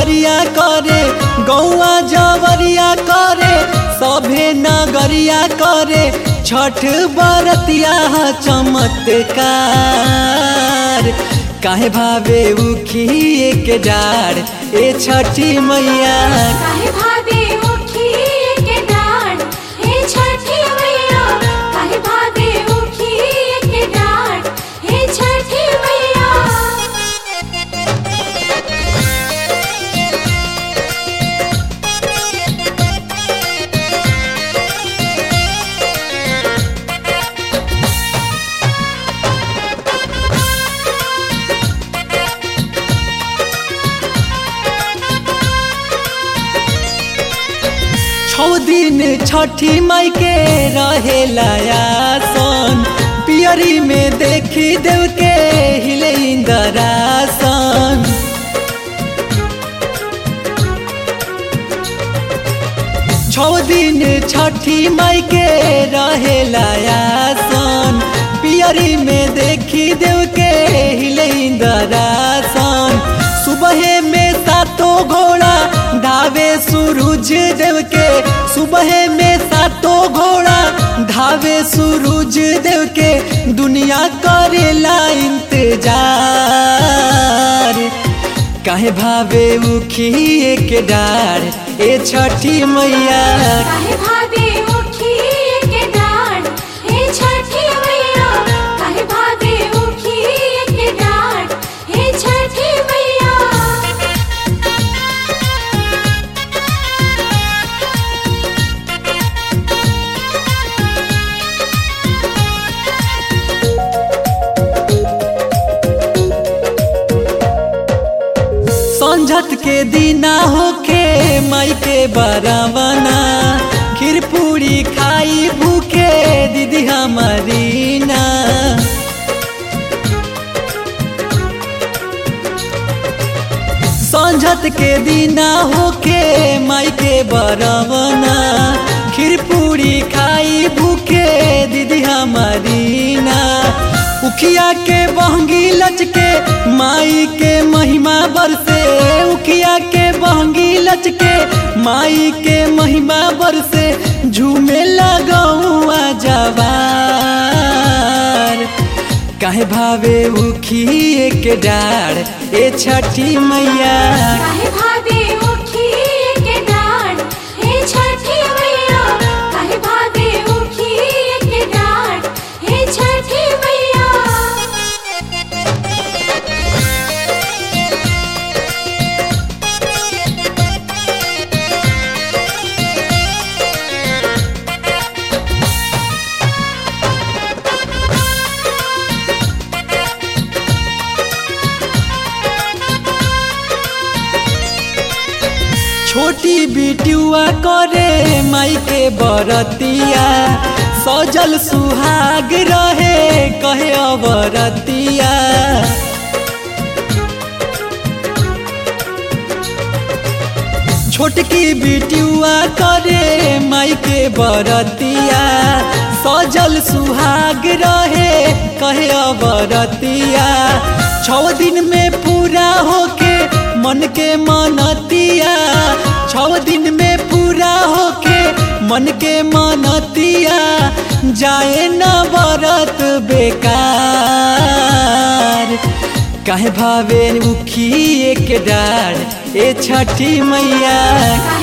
नगरिया करे गौआ जवरिया करे सभे नगरिया करे छठ बरतिया चमत्कार काहे भावे उखिए के डार ए छठी मैया काहे भावे उखिए के डाढ़ हे छठी मैया काहे भावे उखिए के डाढ़ हे छठी मैया छौ दिन छठी माई के रहेला आसन पियरी में देखी देव के हिले इंदरासन छौ दिन छठी माई के रहेला आसन पियरी में देखी देव के हिले इंदरासन सुबह में सातो घोड़ा धावे सूरज देव के सुबह में सातो घोड़ा धावे सूरज देव के दुनिया करेला इंतजार काहे भावे उखिए के डार ए छठी मैया काहे भावे उखिए के डाढ़ हे छठी मैया काहे भावे उखिए के डाढ़ हे छठी मैया संझत के दिना होखे माई के बरावना खीर पूरी खाई भूखे दीदी हमारी ना संझत के दिना होके माई के बरवना खीर पूरी खाई भूखे दीदी हमारी ना उखिया के बहंगी लचके माई के महिमा बरसे उखिया के बहंगी लचके माई के महिमा बरसे झूमे लगौआ जवार काहे भावे उखिए के डार ए छठी मैया काहे भावे उखिए के डाढ़ हे छठी मैया काहे भावे उखिए के डाढ़ हे छठी मैया छोटी बिटुआ करे माई के बरतिया सजल सुहाग रहे कहे अबरतिया छोटकी बिटुआ करे माई के बरतिया सजल सुहाग रहे कहे अबरतिया छौ दिन में पूरा होके मन के मनतिया छौ दिन में पूरा होके मन के मनतिया जाए न बरत बेकार काहे भावे उखिए के डार ए छठी मैया